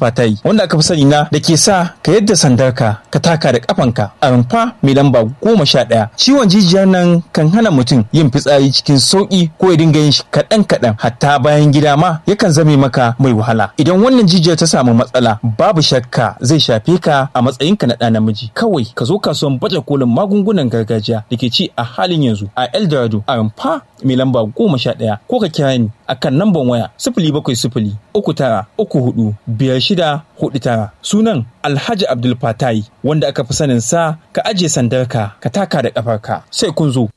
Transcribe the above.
Fatai wanda aka fi sani na da ke sa ka yadda sandarka ka taka da kafanka a rumfa mai lamba goma sha ɗaya. Ciwon jijiyar nan kan hana mutum yin fitsari cikin sauƙi ko ya dinga yin shi kaɗan kaɗan hatta bayan gida ma yakan zame maka mai wahala. Idan wannan jijiyar ta samu matsala babu shakka zai shafe ka a matsayinka na ɗa namiji. Kawai ka zo kasuwan baje kolin magungunan gargajiya da ke ci a halin yanzu a Eldorado a rumfa mai lamba goma sha ɗaya ko ka kira ni a kan namban waya sifili bakwai sifili uku tara uku hudu biyar shida hudu tara sunan Alhaji Abdul Fatai wanda aka fi sanin sa ka ajiye sandarka ka taka da ƙafarka sai kun zo.